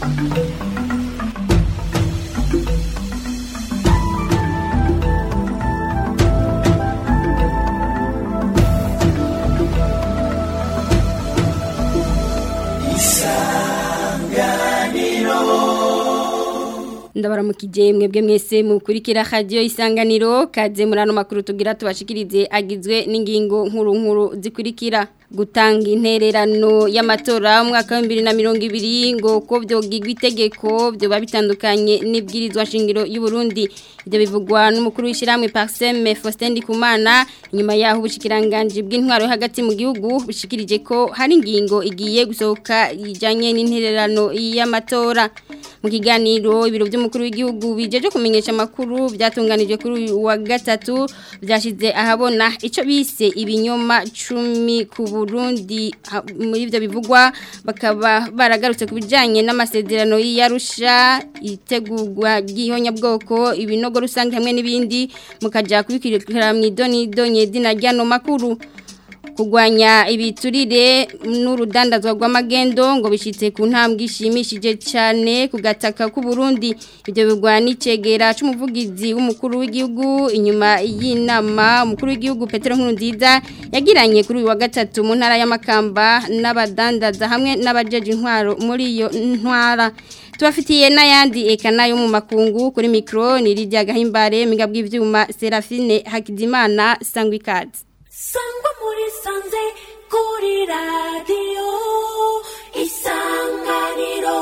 ndabaramukije mwebwe mwese mukurikira radio isanganiro kaze murano makuru tugira tubashikirize agizwe n'ingingo nkuru nkuru zikurikira gutanga intererano y'amatora mu mwaka wa 2020 ngo ko byogigwa itegeko byo babitandukanye n'ibwirizwa shingiro y'u Burundi ibyo bivugwa n'umukuru w'ishiramwe Parseme Faustin Ndikumana inyuma yaho ubushikiranganje bw'intwaro hagati mu gihugu bushikirije ko hari ingingo igiye gusohoka ijanye n'intererano y'amatora mu kiganiro ibiro by'umukuru w'igihugu bijeje kumenyesha amakuru byatunganije kuri uyu wa gatatu byashize ahabona ico bise ibinyoma 10 ku Burundi muri ivyo bivugwa bakaba baragarutse ku bijanye n'amasezerano y'Arusha itegurwa ry'ihonya bwoko ibinogo rusange hamwe n'ibindi mukaja kubikirikira mu idonido nyedina ryano makuru kugwanya ibiturire n'urudandazwa rw'amagendo ngo bishitse ku ntambwe ishimishije cyane ku gataka k'u Burundi ibyo bigwa n'icegera c'umuvugizi w'umukuru w'igihugu inyuma y'inama umukuru w'igihugu Petero Nkurunziza yagiranye kuri uyu wa gatatu mu ntara y'amakamba n'abadandaza hamwe n'abajeje intwaro muri iyo ntwara tubafitiye n'ayandi eka nayo mu makungu kuri mikro ni Lydia Gahimbare migabwe ivyuma Serafine Hakizimana Sangwikazi sangwa muri sanze kuri radiyo isanganiro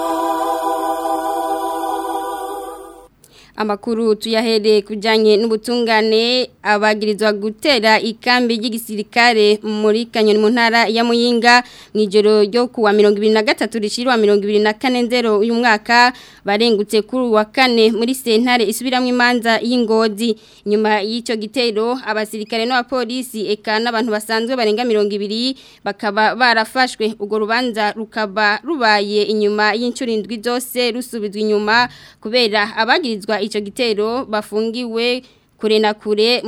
amakuru tuyahere kujanye n'ubutungane abagirizwa gutera ikambi y'igisirikare muri Kanyoni mu ntara ya Muyinga mwijoro ryo kuwa 2023 rishirwa 2024 nzero uyu mwaka barengutse kuri wa kane muri sentare isubiramwe imanza y'ingozi nyuma y'ico gitero abasirikare n'abapolisi eka n'abantu basanzwe barenga 200 bakaba barafashwe ugo rubanza rukaba rubaye inyuma y'incurindwi zose rusubizwa inyuma kubera abagirizwa ico gitero bafungiwe kure na kure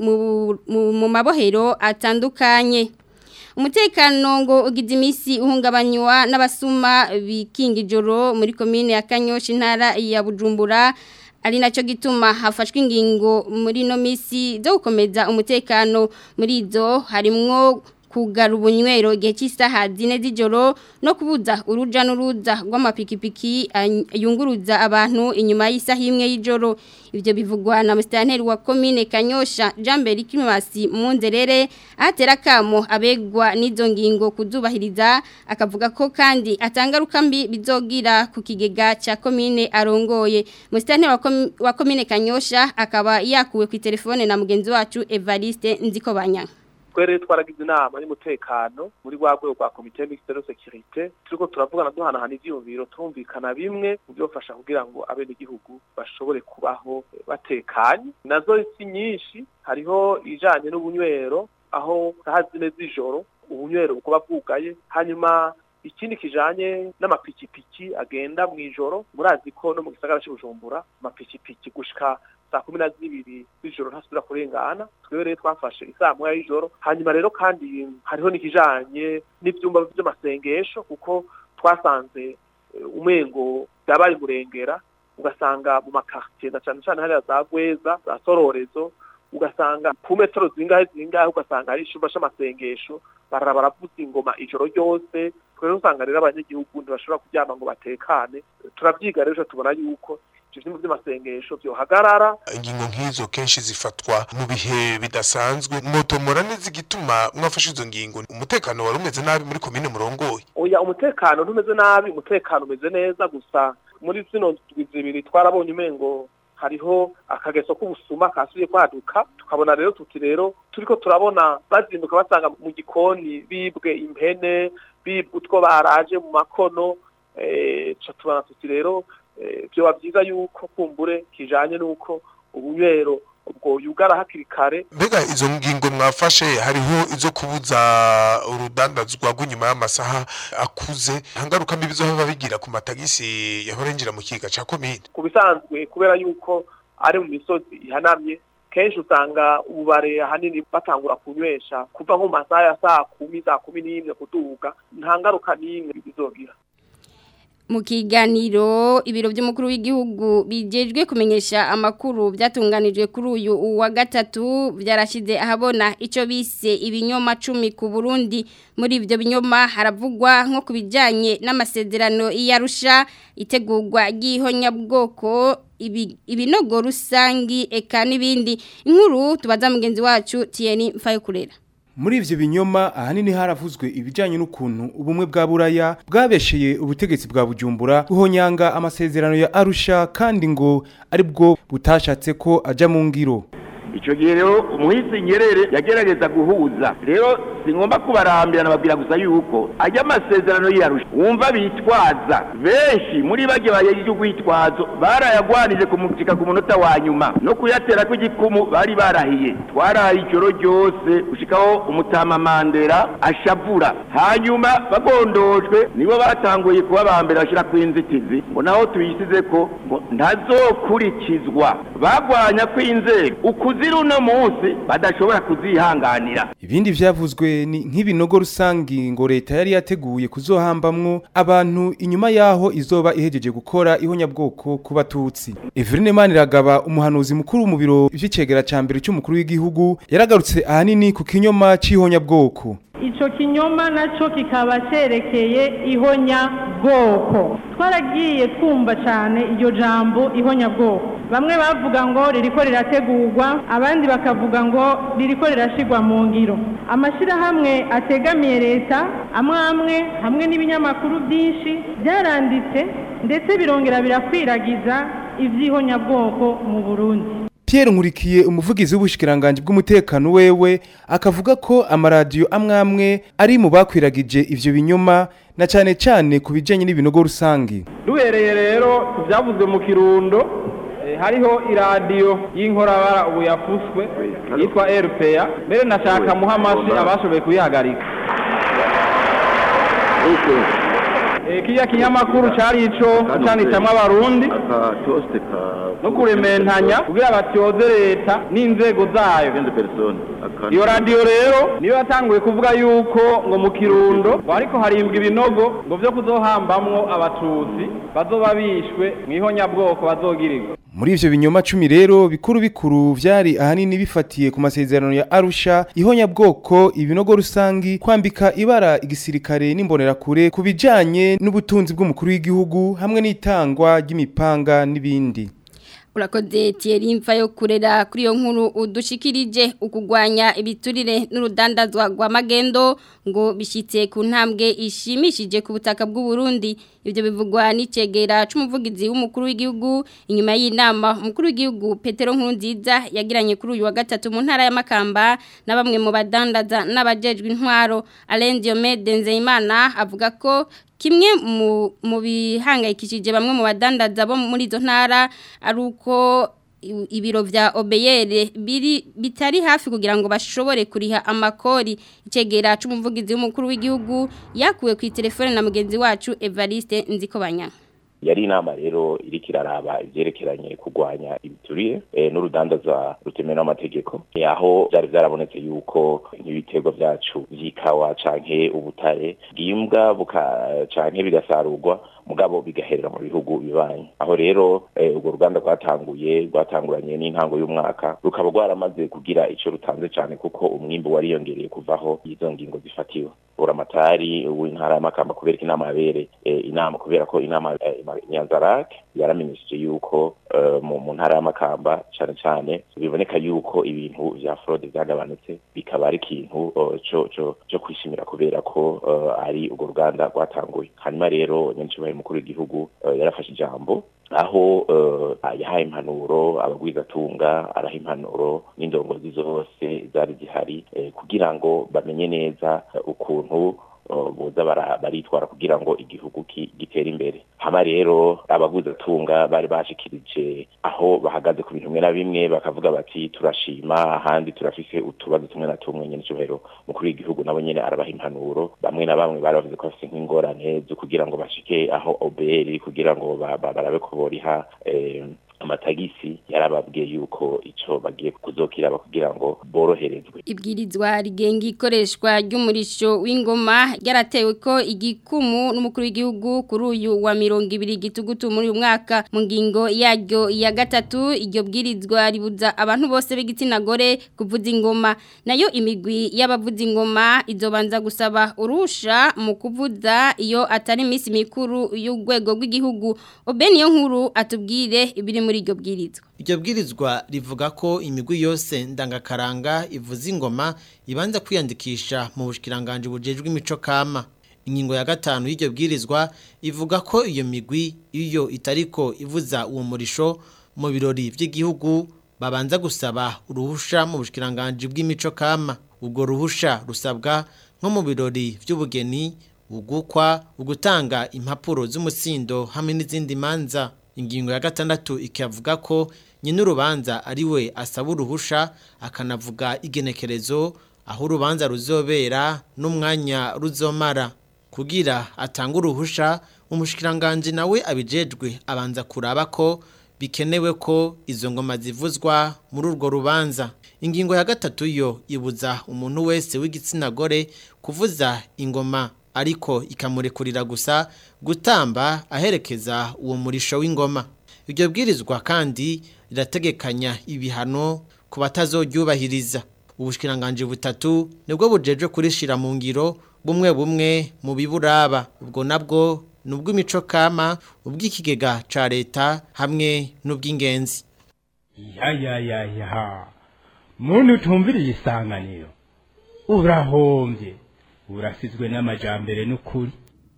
mu mabohero atandukanye umutekano ngo ugize iminsi uhungabanywa n'abasuma bikinga ijoro muri komine ya kanyoshi intara ya bujumbura ari nacyo gituma hafashwe ingingo muri ino minsi zo gukomeza umutekano muri izo harimwo kugara ubunywero igihe cy'isaha zine z'ijoro no kubuza uruja n'uruza rw'amapikipiki yunguruza abantu inyuma y'isaha imwe y'ijoro ibyo bivugwa na musitanteri wa komine kanyosha jean mbere kimasi munzerere ahatera akamo abegwa n'izo ngingo kuzubahiriza akavuga ko kandi atangaruka mbi bizogira ku kigega cya komine arongoye musitanteri wa komine kanyosha akaba yakuwe ku telefone na mugenzi wacu evariste nzikobanya twere twaragize inama y'umutekano muri rwa rwego rwa komite mixte de sécurité turiko turavugana duhanahana ivyiyumviro turumvikana bimwe mu byofasha kugira ngo abenegihugu bashobore kubaho batekanye nazo si nyinshi hariho ijanye n'ubunywero aho saha zine z'ijoro ubunywero bukuba bwugaye hanyuma ikindi kijanye n'amapikipiki agenda mw'ijoro murazi ko no mu gisagara c'ubujumbura amapikipiki gushika saa kumi na zibiri z'ijoro ntasubira kurengana twebwe rero twafashe isaa moya y'ijoro hanyuma rero kandi hariho n'ikijanye n'ivyumba vy'amasengesho kuko twasanze umengo byabaye murengera ugasanga mu makartier na cane cane hariya za gweza za sororezo ugasanga ku metero zingahe zingahe ugasanga hari icumba c'amasengesho barara baravuza ingoma ijoro ryose twere usanga rero abanyagihugu ntibashobora kuryama ngo batekane turavyiga rero tubona yuko ivyo vyumba vy'amasengesho vyohagarara ingingo nk'izo kenshi zifatwa mu bihe bidasanzwe mwotomora neza igituma mwafashe izo ngingo umutekano wari umeze nabi muri komine murongoye oya umutekano ntumeze nabi umutekano umeze neza gusa muri zino ndwi zibiri twarabonye umengo hariho akageso k'ubusuma kasubiye kwaduka tukabona rero tuti rero turiko turabona bazinduka basanga mu gikoni bibwe impene bibwe utwo baraje mu makono eh tubona tuti rero byoba byiza yuko kumbure kijanye n'uko ubunywero ubwo yugara hakiri kare mbega izo ngingo mwafashe hariho izo kubuza urudandazwa rw'inyuma y'amasaha akuze ntangaruka mbi bizohava bigira ku matagisi yahora yinjira mu kiga ca komine ku bisanzwe kubera yuko ari mu misozi ihanamye kenshi usanga ububare ahanini batangura kunywesha kuva nko mu masaha ya saa kumi saa kumi n'imwe kuduga nta ngaruka n'imwe bizogira mu kiganiro ibiro by'umukuru w'igihugu bijejwe kumenyesha amakuru byatunganijwe kuri uyu wa gatatu byarashize ahabona icyo bise ibinyoma cumi ku Burundi muri ibyo binyoma haravugwa nko ku bijyanye n'amasezerano y'Arusha itegurwa ry'ihonyabwoko ibinogo rusangi eka n'ibindi inkuru tubaza mugenzi wacu Tieni Mfayokurera muri ivyo binyoma ahanini haravuzwe ibijanye n'ukuntu ubumwe bwa buraya bwabesheye ubutegetsi bwa bujumbura guhonyanga amasezerano ya arusha kandi ngo ari bwo butashatse ko aja mu ngiro icyo gihe rero umuhisi nyerere yagerageza guhuza rero singomba kubarambira nababwira gusa yuko ajya amasezerano yarusha wumva bitwaza benshi muri bage bayeje urwitwazo barayagwanije kumucika ku munota wa nyuma no kuyatera kw'igikumu bari barahiye twaraye ijoro ryose gushikaho umutama mandera ashavura hanyuma bagondojwe nibo batanguye kuba ba mbere bashyira ku inzitizi ngo naho tuyisize ko ngo ntazokurikizwa bagwanya kw'inzego ukuzira uno munsi badashobora kuzihanganira ibindi vyavuzwe ni nk'ibinogo rusangi ngo leta yari yateguye kuzohambamwo abantu inyuma yaho izoba ihejeje gukora ihonyabwoko ku batutsi Everine Maniragaba umuhanuzi mukuru mu biro vy'icegera ca mbere cy'umukuru w'igihugu yaragarutse ahanini ku kinyoma c'ihonyabwoko Ico kinyoma naco kikaba cerekeye ihonyabwoko twaragiye twumva cyane iryo jambo ihonyabwoko bamwe bavuga ngo ririko rirategurwa abandi bakavuga ngo ririko rirashigwa mu ngiro amashyirahamwe ategamiye leta amwe amwe hamwe n'ibinyamakuru byinshi byaranditse ndetse birongera birakwiragiza iby'ihonyabwoko mu burundi Pierre Nkurikiye umuvugizi w'ubushikiranganje bw'umutekano wewe akavuga ko amaradiyo amwe amwe ari mu bakwiragije ivyo binyoma na cane cane ku bijanye n'ibinogo rusangi duhereye rero ku byavuzwe mu kirundo hariho iradiyo y'inkorabara ubu yafuswe yitwa RPA mbere nashaka muha amashi abashoboye kuyihagarika kiriya kinyamakuru cyari ico canicamwo abarundi no kurementanya kugira batyoze leta n'inzego zayo iyo radiyo rero niyo yatanguye kuvuga yuko ngo mu kirundo ngo ariko harimbwa ibinogo ngo vyo kuzohambamwo abatutsi bazoba bishwe mw'ihonyabwoko bazogirirwa muri ivyo binyoma cumi rero bikuru bikuru vyari ahanini bifatiye ku masezerano ya Arusha ihonyabwoko ibinogo rusangi kwambika ibara igisirikare n'imbonerakure ku bijanye n'ubutunzi bw'umukuru w'igihugu hamwe n'itangwa ry'imipanga n'ibindi urakoze Thierry mfa yo kurera kuri iyo nkuru udushikirije ukugwanya ibiturire n'urudandazwa rwa magendo ngo bishyitse ku ntambwe ishimishije ku butaka bw'u Burundi ibyo bivugwa n'icegera c'umuvugizi w'umukuru w'igihugu inyuma y'inama umukuru w'igihugu Petero Nkurunziza yagiranye kuri uyu wa gatatu mu ntara ya Makamba na bamwe mu badandaza n'abajejwe intwaro Alain Diomede Nzeyimana avuga ko kimwe mu bihangayikishije bamwe mu badandaza bo muri izo ntara ari uko ibiro vya obeyere biri bitari hafi kugira ngo bashobore kuriha amakori icegera c'umuvugizi w'umukuru w'igihugu yakuwe ku telefone na mugenzi wacu Evariste Nzikobanya yari inama rero iriko iraraba ivyerekeranye kurwanya ibiturire e, n'urudandaza rutemewe n'amategeko e, aho vyari vyarabonetse yuko nk'ibiterwa vyacu vy'ikawa canke ubutare bwimbwa buka canke bigasarurwa mugabo bigaherera mu bihugu bibanye aho rero e, urwo ruganda rwatanguye rwatanguranye n'intango y'umwaka rukaba rwaramaze kugira ico rutanze cane kuko umwimbu wariyongereye kuvaho izo ngingo zifatiwe buramatari w'intara y'amakamba kubera ko inama yabere e, inama kubera ko inama e, nyanzarake yaramenyesheje yuko uh, mu ntara y'amakamba cyane cyane biboneka yuko ibintu vya fraude vyagabanutse bikaba ari ikintu uh, co co co kwishimira kubera ko uh, ari urwo ruganda rwatanguye hanyuma rero nyanshibaye mukuru w'igihugu yarafashe ijambo aho yahaye impanuro abagwizatunga araha impanuro n'indongozi zose zari zihari kugira ngo bamenye neza ukuntu boza baritwara kugira ngo igihugu gitere imbere hama rero abaguzatunga bari bashikirije aho bahagaze ku bintu bimwe na bimwe bakavuga bati turashima ahandi turafise utubazo tumwe na tumwe nyene cyubahiro mukuru w'igihugu nabo nyene arabaha impanuro bamwe na bamwe bari bavuze ko bafise nk'ingorane zo kugira ngo bashike aho OBR kugira ngo barabe ko boriha matagisi yarababwiye yuko ico bagiye kuzokiraba kugira ngo boroherezwe ibwirizwa rigenga ikoreshwa ry'umurisho w'ingoma ryaratewe ko igikumu n'umukuru w'igihugu kuri uyu wa mirongo ibiri gitugutu muri uyu mwaka mu ngingo yaryo ya gatatu iryo bwirizwa ribuza abantu bose b'igitsina gore kuvuza ingoma nayo imigwi y'abavuza ingoma izobanza gusaba urusha mu kuvuza iyo atari iminsi mikuru y'urwego rw'igihugu obeni yo nkuru atubwire ibiri muri iryo bwirizwa iryo bwirizwa rivuga ko imigwi yose ndangakaranga ivuza ingoma ibanza kwiyandikisha mu bushikiranganje bujejwe imico kama ingingo ya gatanu y'iryo bwirizwa ivuga ko iyo migwi iyo itariko ivuza uwo murisho mu birori by'igihugu babanza gusaba uruhusha mu bushikiranganje bw'imico kama ubwo ruhusha rusabwa nko mu birori by'ubugeni ugukwa ugutanga impapuro z'umusindo hamwe n'izindi manza ingingo ya gatandatu ikavuga ko nyine urubanza ari we asaba uruhusha akanavuga igenekerezo aho urubanza ruzobera n'umwanya ruzomara kugira atanga uruhusha umushikiranganje nawe abijejwe abanza kuraba ko bikenewe ko izo ngoma zivuzwa muri urwo rubanza ingingo ya gatatu yo ibuza umuntu wese w'igitsina gore kuvuza ingoma ariko ikamurekurira gusa gutamba aherekeza uwo murisho w'ingoma iryo bwirizwa kandi rirategekanya ibihano ku batazoryubahiriza ubushikiranganje butatu nibwo bujeje kurishira mu ngiro bumwe bumwe mu biburaba ubwo nabwo nubw'imico kama ubw'ikigega ca leta hamwe n'ubw'ingenzi ya ya ya ya muntu utumviriye isanganiro urahombye urasizwe n'amajambere n'ukuri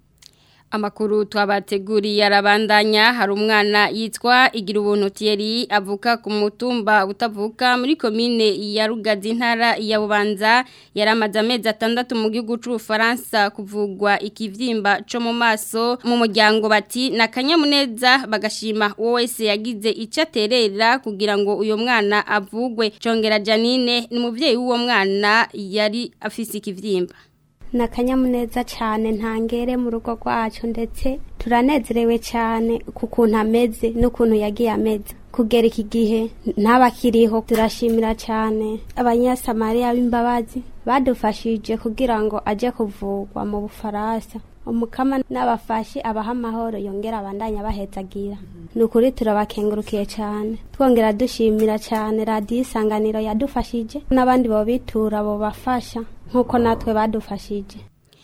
Amakuru twabateguriye arabandanya hari umwana yitwa igira ubuntu Thierry avuka ku mutumba utavuka muri komine ya Rugazi ntara ya Bubanza yaramaze amezi atandatu mu gihugu cy'u Faransa kuvugwa ikivyimba cyo mu maso mu muryango bati nakanyamuneza bagashima uwo wese yagize icyo aterera kugira ngo uyo mwana avugwe Congera Janine ni umuvyeyi w'uwo mwana yari afise ikivyimba ni akanyamuneza cyane ntangere mu rugo rwacu ndetse turanezerewe cyane ku kuntu ameze n'ukuntu yagiye ameze kugera iki gihe ntabakiriho turashimira cyane abanyasamariya b'imbabazi badufashije kugira ngo ajye kuvurwa mu bufaransa umukama n'abafashi abaha amahoro yongera abandanya bahetsagira ni ukuri turabakengurukiye cyane twongera dushimira cyane radiyo isanganiro yadufashije n'abandi bobitura bobafasha nk'uko natwe badufashije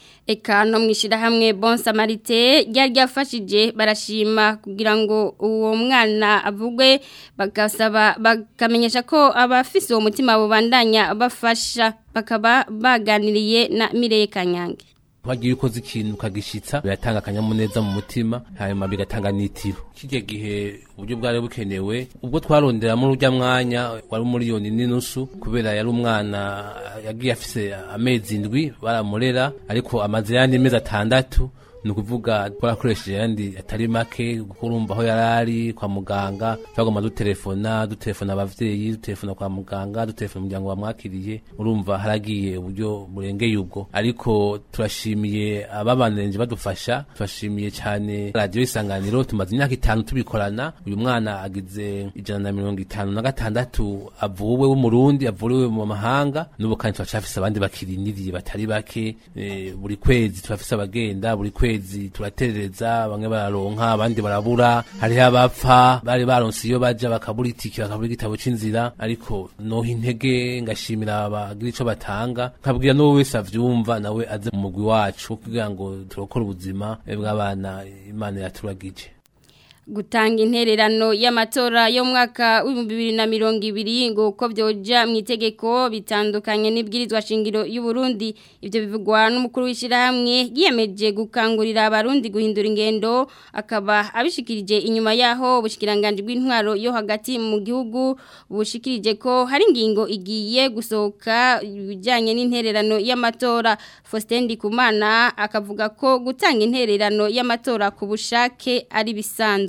Eka no mwishirahamwe Bon Samarite ryari ryafashije barashima kugira ngo uwo mwana avugwe bagasaba bakamenyesha ko abafise uwo mutima bubandanya bafasha bakaba baganiriye na Mireye Kanyange wagiye ukoze ikintu ukagishitsa biratanga akanyamuneza mu mutima hanyuma bigatanga n'itiro kijya gihe uburyo bwari bukenewe ubwo twaronderamo urujya mwanya wari umuriyoni n'inusu kubera yari umwana yagiye afise amezi indwi baramurera ariko amaze yandi mezi atandatu ni ukuvuga twarakoresheje yandi atari make kurumva aho yari ari kwa muganga twagomba dutelefona dutelefona abavyeyi dutelefona kwa muganga dutelefona umuryango bamwakiriye urumva haragiye uburyo burengeye ubwo ariko turashimiye ababanenje badufasha turashimiye cyane radiyo isanganiro tumaze imyaka itanu tubikorana uyu mwana agize ijana na mirongo itanu na gatandatu avuwe w'umurundi avuriwe mu mahanga n'ubu kandi turacafise abandi bakiriniriye batari bake e, buri kwezi turafise abagenda buri kwezi kwezi turaterereza bamwe bararonka abandi barabura hariho abapfa bari baronse iyo baja bakabura itiki bakabura igitabo c'inzira ariko noha intege ngashimira abagira ico batanga nkabwira n'uwo wese avyumva nawe aze mu mugwi wacu kugira ngo turokore ubuzima bw'abana imana yaturagije gutanga intererano y'amatora yo mwaka w'ibihumbi bibiri na mirongo ibiri ngo uko byoja mu itegeko bitandukanye n'ibwirizwa shingiro y'u Burundi ibyo bivugwa n'umukuru w'ishyirahamwe yiyemeje gukangurira abarundi guhindura ingendo akaba abishikirije inyuma yaho ubushikiranganje bw'intwaro yo hagati mu gihugu bushikirije ko hari ingingo igiye gusohoka ibijyanye n'intererano y'amatora Faustin Ndikumana akavuga ko gutanga intererano y'amatora ku bushake ari bisanzwe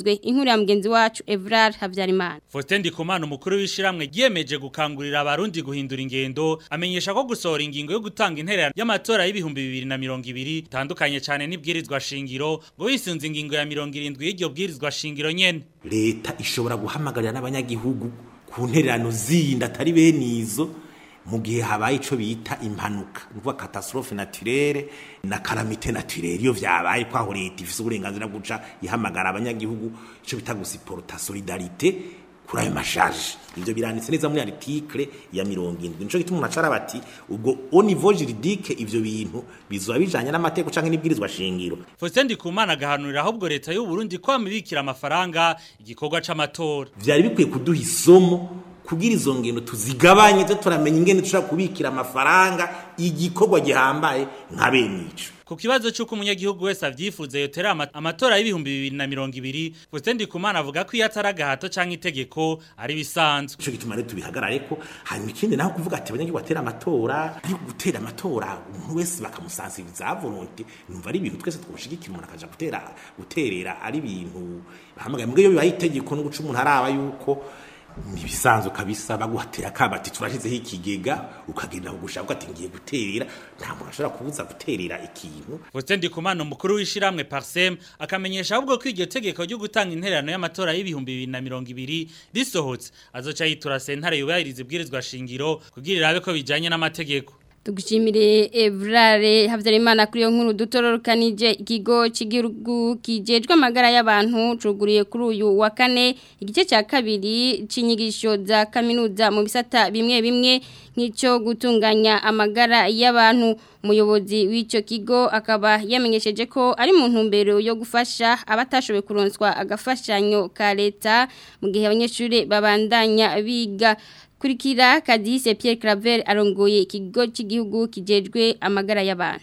vyemejwe inkuru ya mugenzi wacu Evrar Havyarimana Faustin Ndikumana umukuru w'ishiramwe giyemeje gukangurira abarundi guhindura ingendo amenyesha ko gusohora ingingo yo gutanga interera y'amatora y'ibihumbi bibiri na mirongo ibiri itandukanye cyane n'ibwirizwa shingiro ngo wisunze ingingo ya mirongo irindwi y'iryo bwirizwa shingiro nyene leta ishobora guhamagarira n'abanyagihugu ku ntererano zindi atari bene izo mu gihe habaye ico bita impanuka nuvuga catastrophe naturelle na calamité naturelle iyo vyabaye kwaho leta ifise uburenganzira bwo guca ihamagara abanyagihugu ico bita gusiporta solidarité kuri ayo mashaje ivyo biranditse neza muri article ya mirongo indwi nico gituma umuntu acara bati ubwo au niveau juridique ivyo bintu bizoba bijanye n'amategeko canke n'ibwirizwa shingiro Faustin Ndikumana agahanurira ahubwo leta y'u Burundi ko amibikira amafaranga igikorwa c'amatora vyari bikwiye kuduha isomo kugira izo ngendo tuzigabanye zo turamenya ingene dushobora kubikira amafaranga igikorwa gihambaye nka bene ico ku kibazo cy'uko umunyagihugu wese avyifuza yotera ama- amatora y'ibihumbi bibiri na mirongo ibiri Faustin Ndikumana avuga ko iyo atari agahato canke itegeko ari bisanzwe ico gituma rero tubihagarare ko hanyuma ikindi naho kuvuga ati abanyagihugu batera amatora ari gutera amatora umuntu wese bakamusansiriza volonté numva ari ibintu twese twoshigikira umuntu akaja gutera guterera ari ibintu bahamagaye mbwe iyo bibaye itegeko no guca umuntu araba yuko nibisanzwe kabisa baguhatera kabati turashizeho ikigega ukagenda kugushaka ati ngiye guterera nta muntu ashobora kubuza guterera ikintu Faustin Ndikumana umukuru w'ishiramwe Parsem akamenyesha ahubwo ko iryo tegeko ryo gutanga intererano y'amatora y'ibihumbi bibiri na mirongo ibiri risohotse azoca yitura sentare yubahiriza ibwirizwa shingiro kugira irabe ko bijanye n'amategeko Tugushimire Evrare Havyarimana kuri yo nkuru dutororokanije ikigo cy'igihugu kijejwe amagara y'abantu cuguriye kuri uyu wa kane igice cya kabiri cinyigisho za kaminuza mu bisata bimwe bimwe nk'ico gutunganya amagara y'abantu umuyobozi w'ico kigo akaba yamenyesheje ko ari mu ntumbero yo gufasha abatashoboye kuronswa agafashanyo ka leta mu gihe abanyeshuri babandanya biga Kurikira Kadise Pierre Claver arongoye ikigo cy'igihugu kijejwe amagara y'abantu.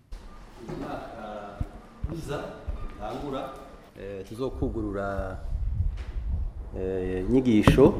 uza tangura tuzokugurura inyigisho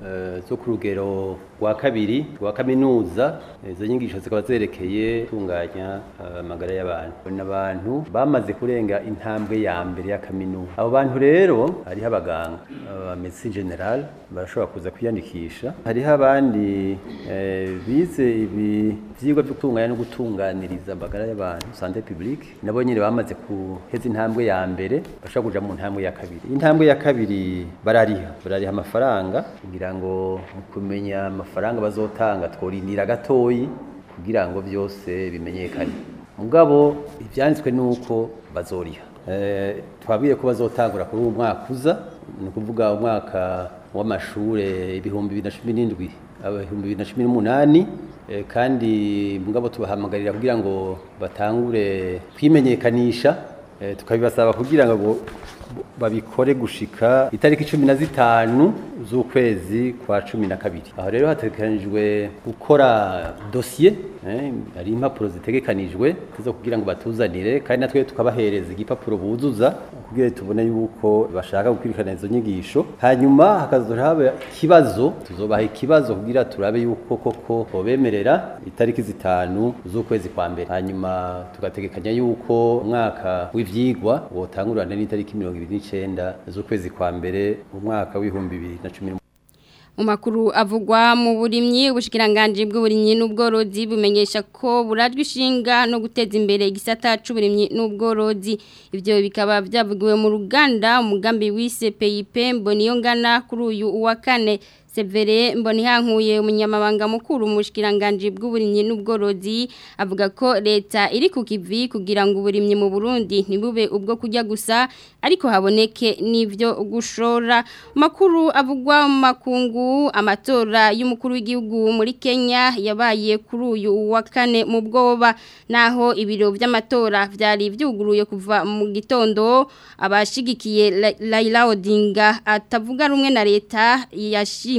zo ku rugero rwa kabiri rwa kaminuza izo nyigisho zikaba zerekeye gutunganya amagara y'abantu ni abantu bamaze kurenga intambwe ya mbere ya kaminuza abo bantu rero hariho abaganga aba medecine general barashobora kuza kwiyandikisha hariho abandi eh, bize ibi vyigwa byo gutunganya no gutunganiriza amagara y'abantu santé publique nabo nyine bamaze kuheza intambwe ya mbere bashobora kuja mu ntambwe ya kabiri intambwe ya kabiri barariha barariha amafaranga kugira ngo mu kumenya amafaranga bazotanga tworindira gatoyi kugira ngo byose bimenyekane mugabo ivyanditswe nuko bazoriha eh twabwiye ko bazotangura kuri uwo mwaka uza ni ukuvuga umwaka w'amashure ibihumbi bibiri na cumi n'indwi ibihumbi bibiri na cumi n'umunani eh, kandi mugabo tubahamagarira kugira ngo batangure kwimenyekanisha eh, tukabibasaba kugira ngo babikore gushika itariki cumi na zitanu z'ukwezi kwa cumi na kabiri aho rero hategekanijwe gukora dosiye eh, hari impapuro zitegekanijwe zo kugira ngo batuzanire kandi natwe tukabahereza igipapuro buzuza kugira tubone yuko bashaka gukurikirana izo nyigisho hanyuma hakazohora haba ikibazo tuzobaha ikibazo kugira turabe yuko koko bobemerera itariki zitanu z'ukwezi kwa mbere hanyuma tugategekanya yuko umwaka w'ivyigwa wotangurana n'itariki mirongo ibiri n'icenda z'ukwezi kwa mbere mu mwaka w'ibihumbi bibiri na cumi mu makuru avugwa mu burimyi ubushikiranganje bw'uburimyi n'ubworozi bumenyesha ko burajwe ishinga no guteza imbere igisata c'uburimyi n'ubworozi ivyo bikaba byavugiwe mu ruganda umugambi wise PIP mboniyo ngana kuri uyu wa kane Severe mbonihankuye umunyamabanga mukuru umushikiranganje bw'uburimyi n'ubworozi avuga ko leta iri ku kivi kugira ngo uburimyi mu Burundi ntibube ubwo kujya gusa ariko haboneke n'ivyo gushora makuru avugwa mu makungu amatora y'umukuru w'igihugu muri Kenya yabaye kuri uyu wa kane mu bwoba naho ibiro by'amatora byari byuguruye kuva mu gitondo abashigikiye Laila Odinga atavuga rumwe na leta yashimye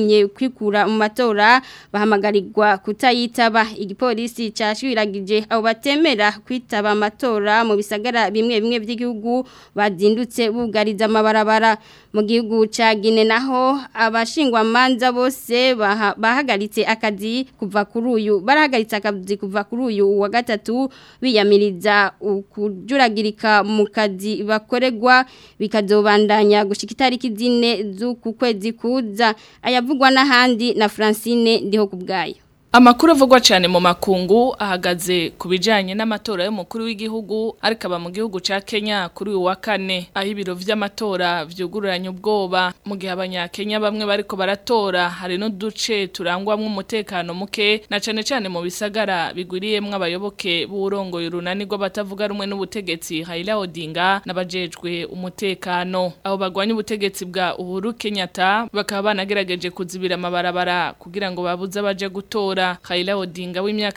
bashimye kwikura mu matora bahamagarirwa kutayitaba igipolisi cashwiragije abo batemera kwitaba amatora mu bisagara bimwe bimwe by'igihugu bazindutse bugariza amabarabara mu gihugu ca Guinea naho abashingwa manza bose baha- bahagaritse akazi kuva kuri uyu barahagaritse akazi kuva kuri uyu wa gatatu biyamiriza ukujuragirika mu kazi bakoregwa bikazobandanya gushika itariki zine z'uku kwezi kuza ayavugwa n'ahandi na Francine ndiho kubgayo Amakuru avugwa cyane mu makungu ahagaze ku bijanye n'amatora y'umukuru w'igihugu ariko aba mu gihugu ca Kenya kuri uyu wa kane aho ibiro vy'amatora vyugururanye ubwoba mu gihe abanyakenya bamwe bariko baratora hari n'uduce turangwamwo umutekano muke na cane cane mu bisagara bigwiriyemwo abayoboke b'urongoye urunani rw'abatavuga rumwe n'ubutegetsi Raila Odinga n'abajejwe umutekano aho bagwanya ubutegetsi bwa Uhuru Kenyatta bakaba banagerageje kuzibira amabarabara kugira ngo babuze abaje gutora Raila Odinga w'imyaka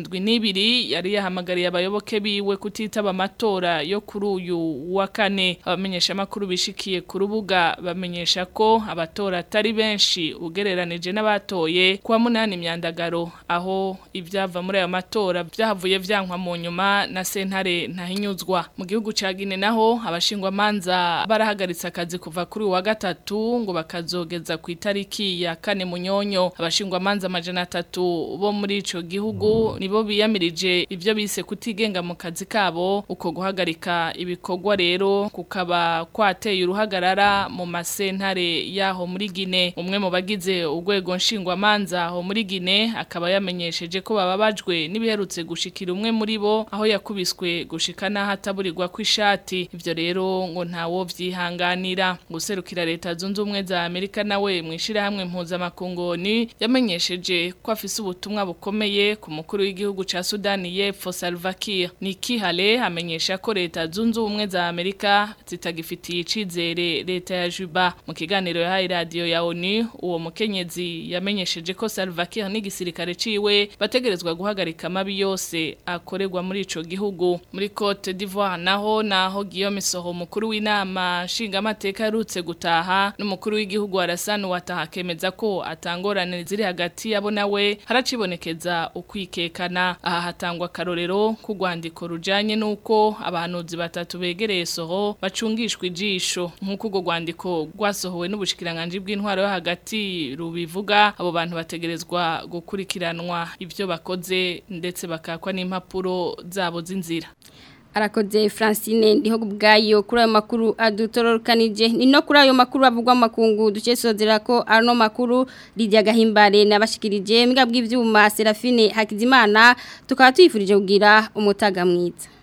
72 yari yahamagariye abayoboke biwe kutitaba amatora yo kuri uyu wa kane abamenyesha makuru bishikiye ku rubuga bamenyesha ko abatora atari benshi ugereranije n'abatoye kwa munani imyandagaro aho ivyava muri ayo matora vyahavuye vyankwa mu nyuma na sentare ntahinyuzwa mu gihugu ca Guinea naho abashingwa manza barahagaritse akazi kuva kuri uyu wa gatatu ngo bakazogeza ku itariki ya kane munyonyo abashingwa manza amajana atatu bo muri ico gihugu nibo biyamirije ivyo bise kutigenga mu kazi kabo uko guhagarika ibikorwa rero kukaba kwateye uruhagarara mu masentare yaho muri Guinea umwe mu bagize urwego nshingwamanza aho muri Guinea akaba yamenyesheje ko bababajwe n'ibiherutse gushikira umwe muri bo aho yakubiswe gushika naho ataburirwa kw'ishati ivyo rero ngo ntawo vyihanganira guserukira leta zunze ubumwe za Amerika nawe mwishira hamwe mpuzamakungoni yamenyesheje ko afise ubutumwa bukomeye ku mukuru w'igihugu ca Sudani y'Epfo Salva Kiir Nikki Haley amenyesha ko leta zunze ubumwe za Amerika zitagifitiye icizere leta ya Juba mu kiganiro yahaye radio ya ONU uwo mukenyezi yamenyesheje ko Salva Kiir n'igisirikare ciwe bategerezwa guhagarika amabi yose akorerwa muri ico gihugu muri Cote d'Ivoire naho naho Guillaume Soro mukuru w'inama nshingamateka yarutse gutaha n'umukuru w'igihugu Alassane Ouattara kemeza ko atangorane ziri hagati yabo nawe haracibonekeza ukwikekana aha hatangwa karorero ku rwandiko rujanye nuko abahanuzi batatu begereye Soro bacungishwa ijisho nk'uko urwo rwandiko rwasohowe n'ubushikiranganje bw'intwaro yo hagati rubivuga abo bantu bategerezwa gukurikiranwa ivyo bakoze ndetse bakakwa n'impapuro zabo z'inzira arakoze Francine ndiho kubgayo kuri ayo makuru adutorokanije ni no kuri ayo makuru avugwa makungu duce sozera ko ano makuru rijya gahimbare nabashikirije mbwa bw'ivyuma Serafine Hakizimana tukaba tuyifurije kugira umutaga mwiza